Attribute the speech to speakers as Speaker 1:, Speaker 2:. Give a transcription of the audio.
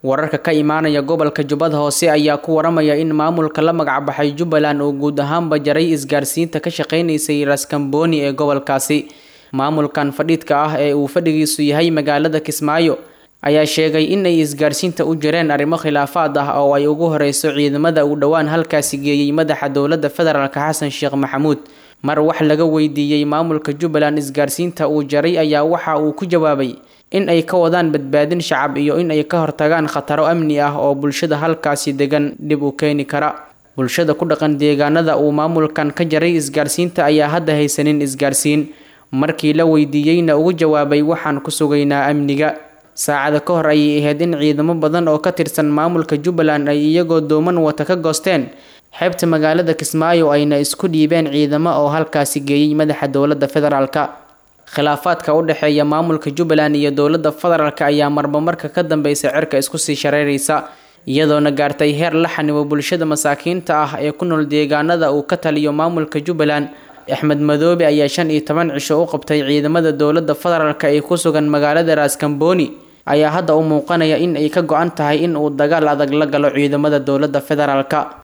Speaker 1: wararka ka imaanaya gobolka jubbada hoose ayaa ku waramaya in maamulka la magacbaxay jubbaland uu guud ahaanba jaray isgaarsiinta ka shaqeynaysay raskamboni ee gobolkaasi maamulkan fadhiidka ah ee uu fadhigiisu yahay magaalada kismaayo ayaa sheegay in ay isgaarsiinta u jireen arrimo khilaafaad ah oo ay ugu horeyso ciidamada uu dhowaan halkaasi geeyey madaxa dowladda federaalk xasan sheekh maxamuud mar wax laga weydiiyey maamulka jubbaland isgaarsiinta uu jaray ayaa waxa uu ku jawaabay in ay ka wadaan badbaadin shacab iyo in ay ka hortagaan khataro amni ah oo bulshada halkaasi degan dhib u keeni kara bulshada ku dhaqan deegaanada uu maamulkan ka jaray isgaarsiinta ayaa hadda haysanin isgaarsiin markii la weydiiyeyna ugu jawaabay waxaan ku sugaynaa amniga saacada ka hor ayay ahayd in ciidamo badan oo ka tirsan maamulka jubbaland ay iyagoo dooman wata ka goosteen xeebta magaalada kismaayo ayna isku dhiibeen ciidamo oo halkaasi geeyey madaxa dowladda federaalk khilaafaadka u dhexeeya maamulka jubbaland iyo dowladda federaalk ayaa marba marka ka dambeysa cirka isku sii shareeraysa iyadoona gaartay heer la xanibo bulshada masaakiinta ah ee ku nool deegaanada uu ka taliyo maamulka jubbaland axmed madoobe ayaa shan iyo toban cisho u qabtay ciidamada dowladda federaalk ee ku sugan magaalada raskamboni ayaa hadda u muuqanaya in ay ka go-an tahay in uu dagaal adag la galo ciidamada dowladda federaalk